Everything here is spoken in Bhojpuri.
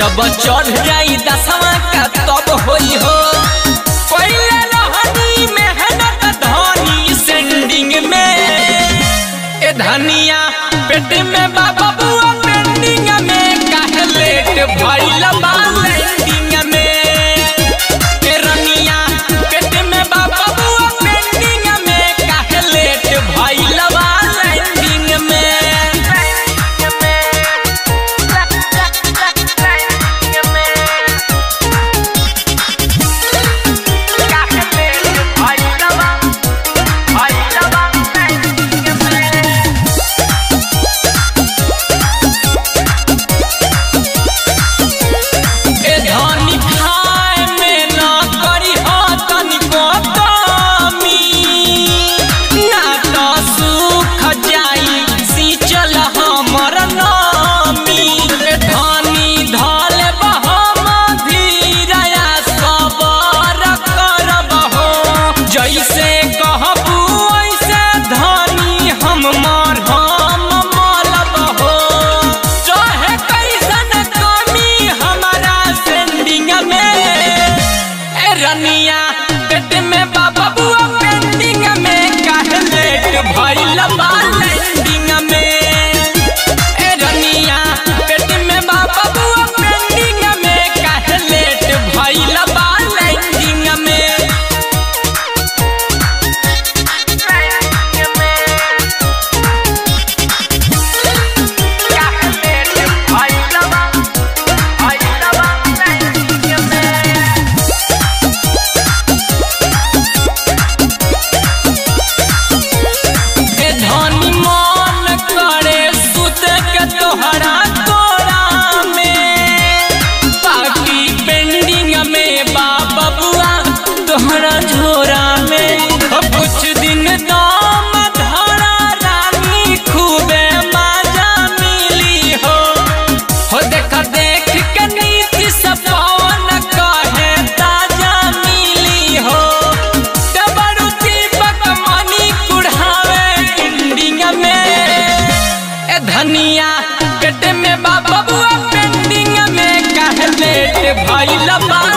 जब चढ़ जाई दसवा का तब होई हो पहले रहनी मेहनत धनी सेंडिंग में ए धनिया पेट में बाबा बुआ पेंडिंग में काहे लेट भइल बा लैंडिंग में ए रनिया पेट में बाबा बुआ पेंडिंग में काहे लेट भइल बा लैंडिंग में ए धनी खाए में न करी हो तनिको कमी ना तो सुख जाई सिंचल हमर नामी ए धनी धल बहम धीरया सबर करब हो जैसे कहबू वैसे धनी हम मरहम मलब हो चाहे कैसन कमी हमारा सेंडिंग में ए रनिया पेट में बाबा बुआ पेंडिंग में काहे लेट भइल बा लैंडिंग में ए रनिया पेट में बाबा बुआ पेंडिंग में काहे लेट भइल बा लैंडिंग में ए धनी मन करे सुत के तोहरा तोरा में बाकी पेंडिंग में बाबा बुआ तोहरा झोरा में हो कुछ दिन दाम धरा रानी खूबे मजा मिली हो हो देख देख के नीति सब पवन कहे ताजा मिली हो डबरू दीपक मनी कुढ़ावे इंडिंग में ए धनिया पेट में बाबा बुआ पेंडिंग में काहे लेट भइल बा